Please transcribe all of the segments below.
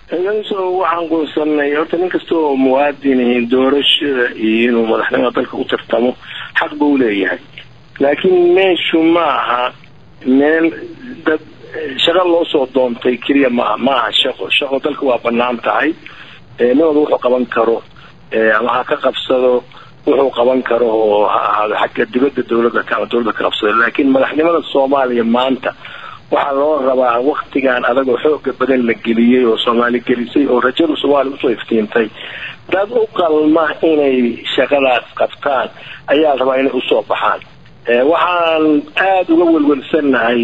so waxaan goonsanay horta nin kasta oo muwaadin doorashada iyo inuu madaxnimada dalka u tartamo xaq buu leeyahay laakiin meeshu ma aha meel dad shaqo loo soo doontay keliya maaha ma aha shaqo shaqo dalka waa banaan tahay nin walba wuxuu qaban karo ama ha ka qabsado wuxuu qaban karo oo ha ahaado xagga dibadda dawladda ama dawladda ka qabsado laakiin madaxnimada soomaaliya maanta waxaa loo rabaa waktigan adagoo xooga badan la geliyey oo soomaali gelisay oo rajada soomaaliya usoo iftiintay dad u qalma inay shaqadaas qabtaan ayaa rabaa inay usoo baxaan waxaan aada uga welwelsannahay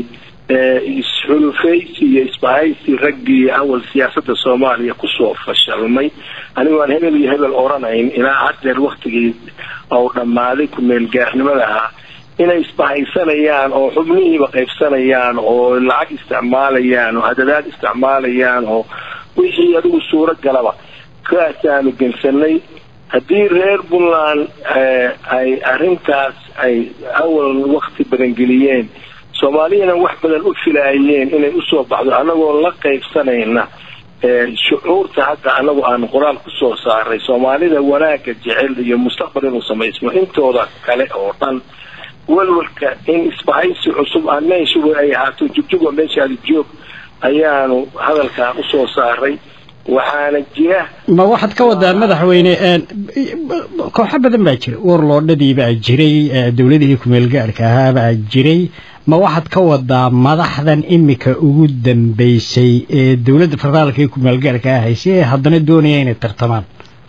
isxulufaysi iyo isbahaysi raggii awal siyaasada soomaaliya kusoo fashalmay anigu aan hebel iyo hebel oranayn ilaa haddeer waktigii ou dhammaaday ku-meel gaarnimada ahaa inay isbahaysanayaan oo xubnihiiba qaybsanayaan oo lacag isticmaalayaan oo hadadaad isticmaalayaan oo wixii adigu suuro galaba kaasaanu gensanay haddii reer puntland ay arrintaas ay awal wakti badan geliyeen soomaaliyana wax badan u filaayeen inay usoo baxdo annagoo la qaybsanayna shucuurta hadda anagu aan qoraal kusoo saaray soomaalida wanaagga jecel iyo mustaqbal inuu samaysmo intooda kale oo dhan walwalka in isbahaysi cusub aan meeshuba ay ahaato jugjuga meeshaadi joog ayaanu hadalkan usoo saaray waxaana jira ma waxaad ka wadaa madaxweyne kooxo badan baa jira warloodhadii baa jiray dawladihii kumeel gaarhka ahaa baa jiray ma waxaad ka wadaa madaxdan imika ugu dambeysay ee dawladda federaalka ee kumeel gaarhka ah haysay ee haddana doonaya inay tartamaan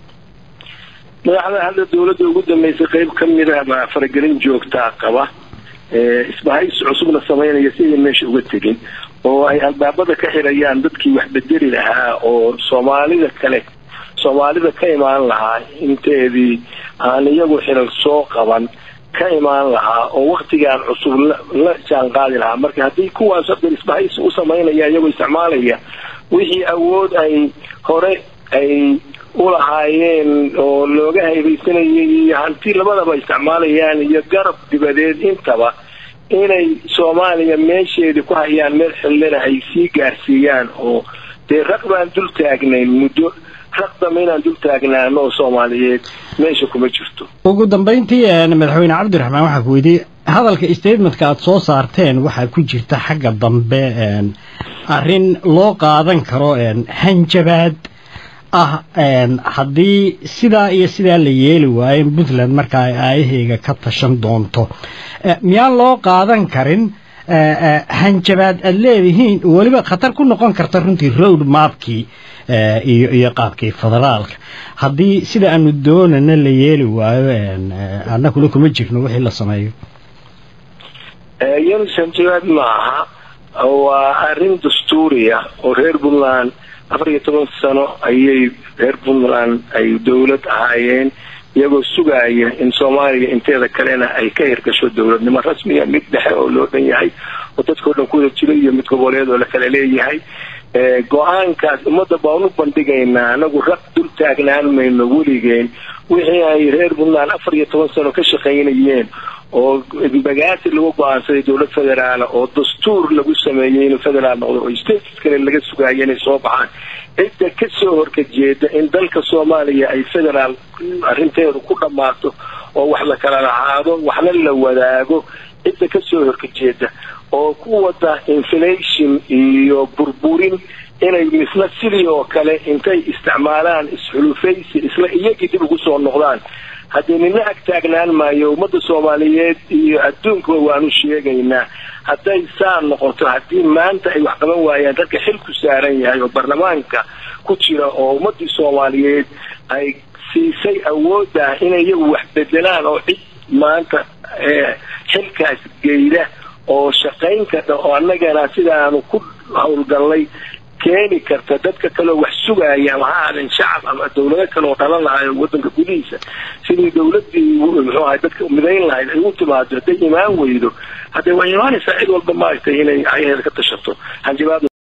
madaxda hadda dawladda ugu dambeysay qeyb ka mid ah baa faragelin joogtaa qaba isbahaysi cusubna samaynaya sidii meesha uga tegin oo ay albaabada ka xirayaan dadkii wax bedeli lahaa oo soomaalida kale soomaalida ka imaan lahaa inteedii aan iyagu xilal soo qaban ka imaan lahaa oo waktigan cusub la jaan qaadi lahaa marka haddii kuwaas hadda isbahaysi u samaynaya iyagoo isticmaalaya wixii awood ay hore ay ulahaayeen oo looga haybaysanayay iyo hanti labadaba isticmaalayaan iyo garab dibadeed intaba inay soomaaliya meesheedii ku hayaan meel xillina ay sii gaarsiiyaan oo dee raq baan dul taagnayn muddo raq dambe inaan dul taagnaano oo soomaaliyeed meesha kuma jirto ugu dambayntii madaxweyne cabdiraxmaan waxaa ku weydiiyey hadalka statementka aada soo saarteen waxaa ku jirta xagga dambe arrin loo qaadan karo hanjabaad ah haddii sidaa iyo sidaa la yeeli waayo in puntland markaa ay aayaheyga ka tashan doonto miyaan loo qaadan karin hanjabaad aada leedihiin weliba khatar ku noqon karta runtii road mapkii iyo iyo qaabkii federaalka haddii sida aanu doonana la yeeli waayo annaguna kuma jirno wixii la sameeyo yans hanjabaad ma aha waa arrin dastuuriya oo reer puntland afar iyo toban sano ayay reer puntland ay dawlad ahaayeen iyagoo sugaaya in soomaaliya inteeda kalena ay ka hirgasho dawladnimo rasmiya mid dhexe oo loo dhan yahay oo dadkao dhan kuwada jiro iyo mid goboleed oo la kala leeyahay go-aankaas ummadda baan u bandhigaynaa anagu raq dul taagnaan mayno weligeen wixii ay reer puntland afar iyo toban sano ka shaqaynayeen oo bagaasi lagu go-aansaday dawlad federaala oo dastuur lagu sameeyey inuu federaal noqdo oo states kale laga sugaayo inay soo baxaan cidda kasoo horkajeeda in dalka soomaaliya ay federaal arrinteedu ku dhammaato oo wax la kala lahaado waxna la wadaago cidda kasoo horkajeeda oo ku wada inflation iyo burburin inay misna sidii oo kale intay isticmaalaan isxulufaysi isla iyagii dib ugu soo noqdaan haddii nina ag taagnaan maayo ummadda soomaaliyeed iyo adduunkuba waanu sheegaynaa hadday saa noqoto haddii maanta ay wax qaban waayaan dadka xil ku saaran yahay oo baarlamaanka ku jira oo ummadii soomaaliyeed ay siisay awoodda inay iyagu wax bedelaan oo cid maanta xilkaas geyda oo shaqayn karta oo annagana sidaanu ku howlgallay keeni karta dadka kaleo wax sugaaya ama ha ahaadeen shacab ama dawlado kale oo dhalan lahayo wadanka gudihiisa sidii dawladii muxuu ahay dadka midayn lahayd ay u timaado hadday imaan weydo haddee waa imaanaysaa cid walba maaragtay inay ayaheeda ka tashato hanjabaad